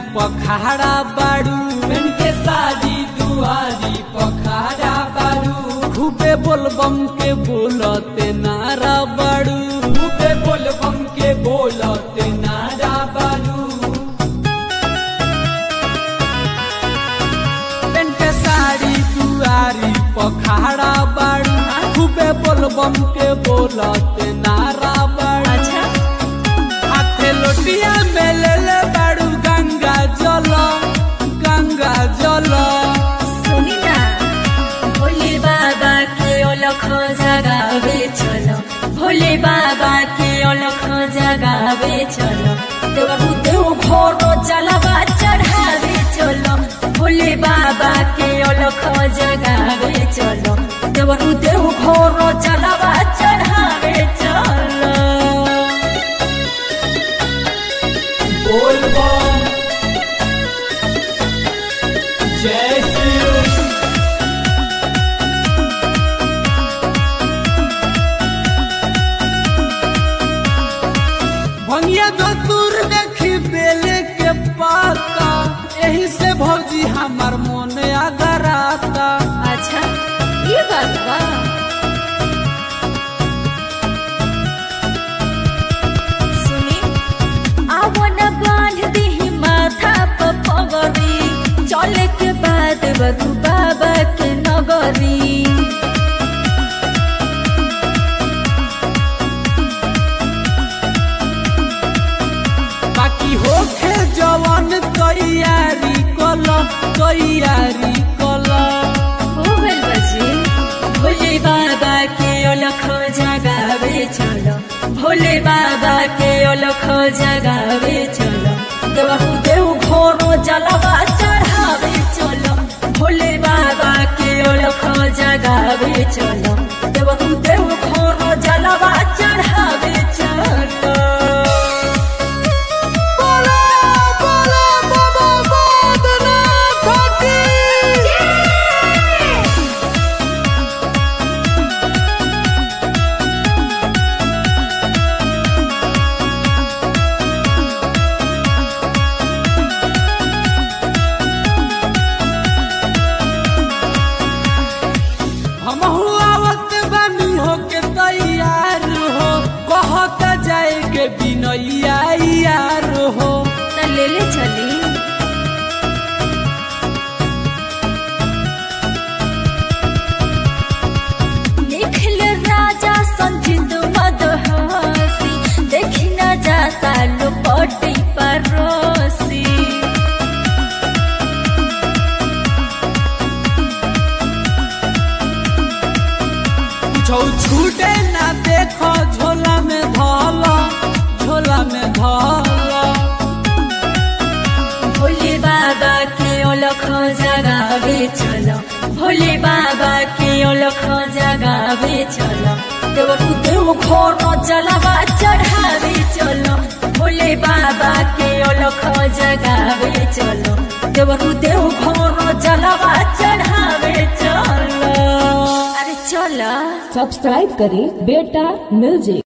पखाड़ा बाड़ू बन के साड़ी दुआरी पखाड़ा बारू खूबे बोलबम के बोलते नारा बाड़ू खूबे बोल बम के बोलते नारा बारू पेन के साड़ी दुआरी पखाड़ा बाड़ू खूबे बोलबम के बोलते नारा बाड़ू अच्छा हाथे लोटिया में ले ले बाड़ू गंगा जल गंगा जल सुनी ना भोले बाबा के अलख जगावे चलो भोले बाबा के अलख जगावे चलो देवरु देव घोरो जलवा चढ़ावे चलो भोले बाबा के अलख जगावे चलो देवरु देव घोरो जलवा चढ़ावे चलो बोल बम जय शिव भंगिया दूर देखी बेले के पाता यही से भौजी हमार मन अगराता अच्छा ये बात बा सुनी आवन बांध दी माथा पर पगड़ी चले के बाद बरू बाबा के नगरी बाकी होखे जवन तैयारी कल तैयारी कल हो गइल बजी भोले बाबा के अलख जगावे चलो भोले बाबा के अलख जगावे चलो देवहु देव घोरो जलवा चढ़ावे चलो भोले बाबा के अलख जगावे चलो देवहु देव घोरो जलवा चढ़ावे चलो हम आवत बानी होके तैयार हो कहत जाए के बिनैया यार हो त ले ले चली निखिल राजा संजित मदहसी देखी न जाता लोपटी परोसी छौ छूटे ना देखो झोला में धल झोला में धल भोले बाबा के अलख जगावे चलो भोले बाबा के अलख जगावे चलो देवरु देव घोर जलवा चढ़ावे चलो भोले बाबा के अलख जगावे चलो देवरु देव घोर जलवा चढ़ावे चलो अरे चलो सब्सक्राइब करें बेटा म्यूजिक